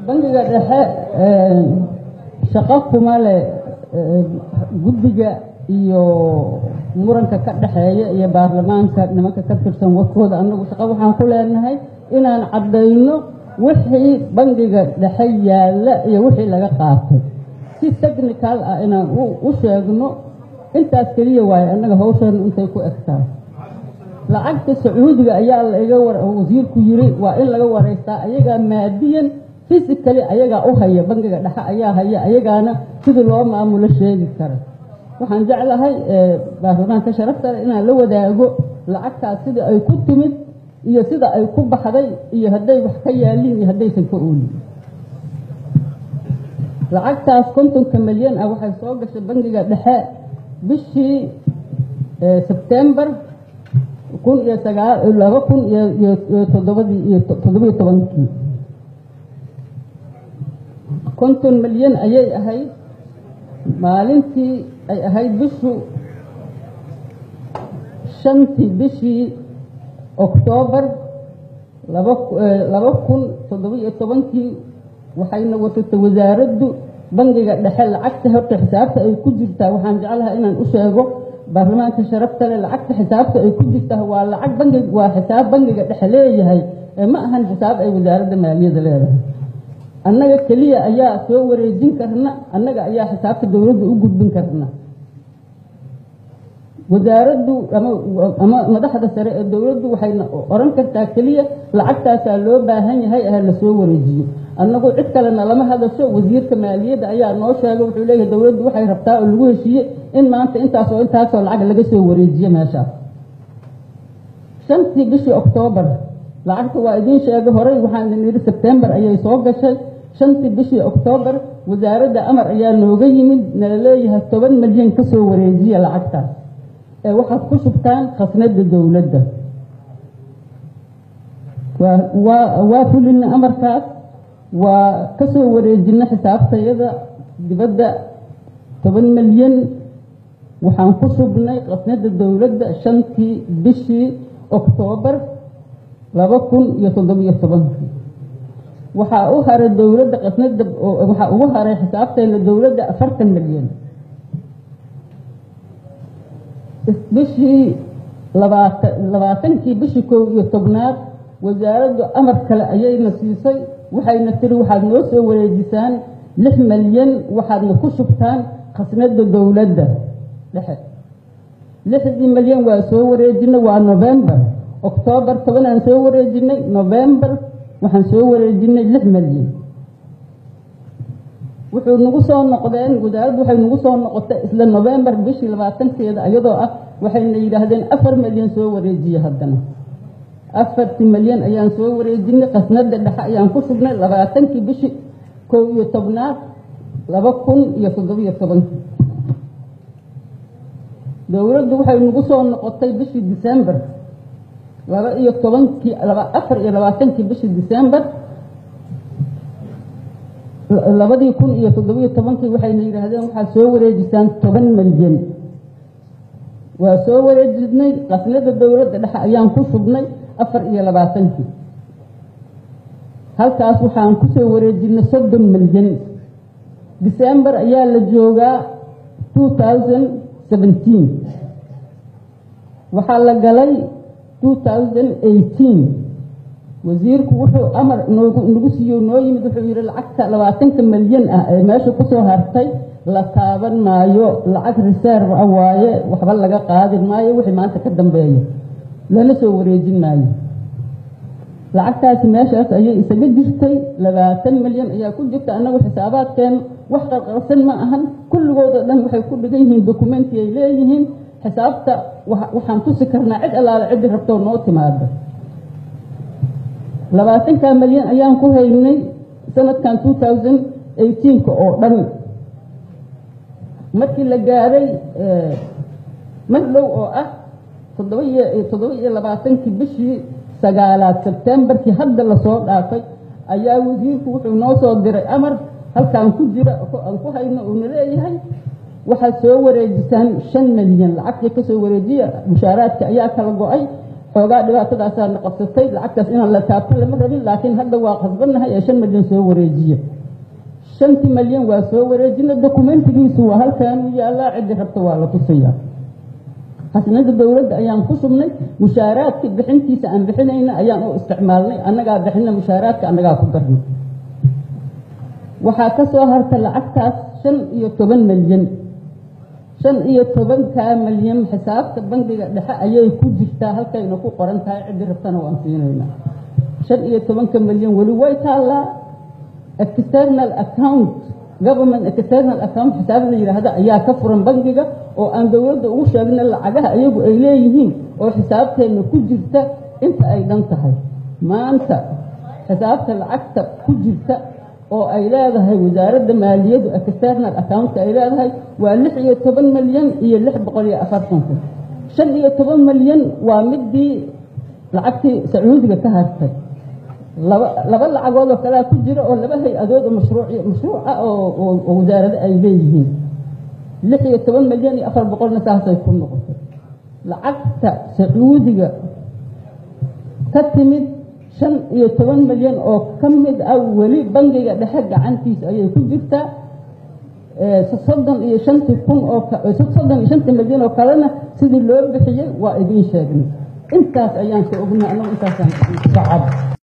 bangiga dhexe shaqo kuma leh guddiga iyo muranka ka dhexeeya iyo baarlamaanka nimanka ka tirsan warkooda annagu shaqo waxaan ku leenahay inaan caddayno wixii bangiga dhexe yaalla iyo wixii laga qaatay si technical ah inaan u sheegno intaas keliya waaye annaga hawsheena intay ku egtaa lacagta sacuudiga ayaa laiga wasiirku yiri waa in laga wareystaa ayagaa maadiyan physically ayagaa u haya bangiga dhexe ayaa haya ayagaana sidii loo maamulo sheegi kara waxaan jeclahay baarlamaanka sharafta inaan la wadaago lacagtaas sida ay ku timid iyo sida ay ku baxday iyo hadday wax ka yaaliin iyo haddaysan ka oolin lacagtaas kontonka milyan ah waxay soo gashay bangiga dhexe bishii sebtembar kun iyo sagaa laba kun iyo toddobadii iyo toddobiyo tobankii konton milyan ayay ahayd maalintii ay ahayd bishu shantii bishii oktoobar laba kun toddobiyo tobankii waxayna watatay wasaaraddu bangiga dhexe lacagta horta xisaabta ay ku jirtaa waxaan jeclahay inaan u sheego baarlamaanka sharafta leh lacagta xisaabta ay ku jirtaa waa lacag bangi waa xisaab bangiga dhexe leeyahay ee ma ahan xisaab ay wasaaradda maaliyadda leedahay annaga keliya ayaa soo wareejin karna annaga ayaa xisaabta dowladda u gudbin karna wasaaraddu ama madaxda sare ee dowladdu waxayna oran kartaa keliya lacagtaasaa loo baahan yahay ah la soo wareejiyo annagu cid kalena lama hadasho wasiirka maaliyadda ayaa noo sheegay wuxuu leeyahay dowladdu waxay rabtaa oo lagu heshiiyey in maanta intaasoo intaasoo lacag laga soo wareejiyo meeshaas shantii bishii oktoobar lacagta waa idiin sheegay horey waxaan nidhi sebtembar ayay soo gashay shantii bishii oktoobar wasaaradda amar ayaa nooga yimid nala leeyahay toban milyan ka soo wareejiya lacagtaas ee waxaad ku shubtaan khasnada dowladda waa fulina amarkaas waa ka soo wareejina xisaabtayada dibadda toban milyan waxaan ku shubnay khasnada dowladda shantii bishii oktoobar laba kun iyo toddobiyo tobankii waxaa u haray dowladda qasnada waxaa ugu haray xisaabteena dowladda afartan milyan bishii labaatan labaatankii bishii kow iyo tobnaad wasaaraddu amar kale ayayna siisay waxayna tiri waxaad noo soo wareejisaan lix milyan waxaadna ku shubtaan khasnada dowladda dhexe lixdii milyan waa soo wareejinay waa novembar oktoobar tobanaan soo wareejinay novembar waxaan soo wareejinay lix milyan wuxuu nagu soo noqdeen wasaaraddu waxay nagu soo noqotay isla novembar bishii labaatankeeda iyadoo ah waxayna yidhaahdeen afar milyan soo wareejiye haddana afartii milyan ayaan soo wareejinay khasnada dhexe ayaan ku sugnay labaatankii bishii kow iyo tobnaad laba kun iyo toddobiyo tobankii dowladdu waxay nagu soo noqotay bishii december laba iyo tobankii afar iyo labaatankii bishii december labadii kun iyo toddobiyo tobankii waxayna yidhaahdeen waxaad soo wareejisaan toban milyan waa soo wareejinay qasnada dowladda dhexe ayaan ku shubnay afar iyo labaatankii halkaas waxaan kusoo wareejinay soddon milyan december ayaa la joogaa two thousand seventeen waxaa la galay two thousand eighteen wasiirku wuxuu amar nagu siiyo noo yimid wuxuu yidhi lacagta labaatanka milyan ah ee meesha kusoo hartay la taaban maayo lacag reserve ah waaye waxba laga qaadi maayo wixii maanta ka dambeeya lana soo wareejin maayo lacagtaasi meeshaas ayay isaga jirtay labaatan milyan ayaa ku jirta annagu xisaabaadkeenu wax qarqarsan ma ahan kulligoodoo dhan waxay ku dhigan yihiin dokumenti ay leeyihiin xisaabta waxaan tusi karnaa cid allaale ciddi rabtoo noo timaada labaatanka milyan ayaan ku haynay sanadkan two thousand eighteenka oo dhan markii la gaaray mar dhow oo ah toddoba iyo toddoba iyo labaatankii bishii sagaalaad sebtembarkii hadda lasoo dhaafay ayaa wasiirku wuxuu noo soo diray amar halkaan ku jira aan ku hayno uuna leeyahay waxaad soo wareejisaan shan milyan lacagtii ka soo wareejiya mushaaraadka ayaa kala go-ay xoogaa dhibaatadaasaa na qabsatay lacagtaas inaan la taabto lama rabin laakiin hadda waa qasbannahay ee shan milyan soo wareejiya shantii milyan waa soo wareejina dokumentigiisu waa halkaanuu yaallaa ciddi rabta waa la tusayaa khasnada dowladda ayaan ku subnay mushaaraadkii bixintiisa aan bixinayna ayaan u isticmaalnay annagaa bixina mushaaraadka annagaa ku darnay waxaa ka soo harta lacagtaas shan iyo toban milyan shan iyo tobankaa milyan xisaabta bangiga dhexe ayay ku jirtaa halkayna ku qoran tahay ciddi rabtana waan siinaynaa shan iyo tobanka milyan weli way taallaa external account government external account xisaab la yidhaahda ayaa ka furan bangiga oo aan dowladda ugu sheegna lacagaha iyagu ay leeyihiin oo xisaabteenna ku jirta inta ay dhan tahay maanta xisaabta lacagta ku jirta oo ay leedahay wasaaradda maaliyaddu external accountka ay leedahay waa lix iyo toban milyan iyo lix boqol iyo afartan kun shan iyo toban milyan waa midii lacagtii sacuudiga ka hartay laba laba lacagood oo kalea ku jira oo laba hay-adood oo mashruuc mashruuca oo wasaarado ay leeyihiin lix iyo toban milyan iyo afar boqolna saasay ku noqotay lacagta sacuudiga ka timid shan iyo toban milyan oo ka mid ah weli bangiga dhexe gacantiisa ayay ku jirtaa soddon iyo shantii kun oo soddon iyo shantii milyan oo kalena sidii loo bixiyey waa idiin sheegnay intaas ayaan ka ognay annagu intaasaan